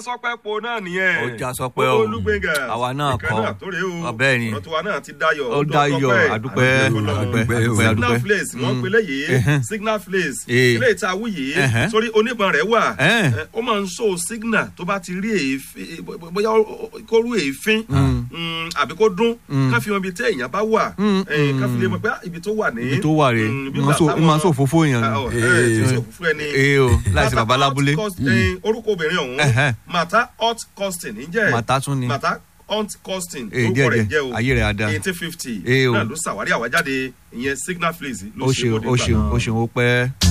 sọpẹ́ po náà nìyẹn. Ó já sọpẹ́ o. olúgbẹ̀ngà. Àwa náà ìkan kọ́. náà tó rèé o. Ọ, bẹ́ẹ̀ ni. ọ̀rọ̀ tiwa náà ti dayọ̀. Ó dayọ̀, àdúpẹ́, àdúpẹ́ àdúpẹ́, àdúpẹ́, signal àdúpẹ́. place wọ́n Mm. pe léyìí Ẹhẹ́n. signal place Eh. ilé ìta awú yìí Ẹhẹ́n. sórí onígbọ̀n rẹ̀ wà Ẹhẹ́n. Eh, ó máa ń so signal tó bá ti rí èéfín bóyá ó- ó- kó rú èéfín mm, àbí kó dún ká fi hàn ibi tí èèyàn bá wà Mm, Eh, ká fi lè mm. mọ̀ pé ah, ibi tó wà ní. Ibi tó wà rèé. Mm, bí Ó máa ń so- gbà ó máa ń táwọn- ṣòfófó èèyàn Ah, ni. oh, eh, tí ń Eh. ṣòfófó ẹni ee o láìsí Mata baba lábúlé Hot Cost- eh, orúkọ obìnrin ọ̀hún Ẹhẹ́n. mata hot costing ǹjẹ́ Mata tún ni. mata hot costing Eh, orúkọ díẹ̀ rẹ̀ díẹ̀. jẹ́ o Ayé rẹ̀ á dáa. eighteen fifty Eh, o. náà ló ṣàwárí àwájáde ìyẹn signal flaze ló ó ṣe ṣeun bóde ó gbà ṣeun náà. ó ṣeun ó pẹ́.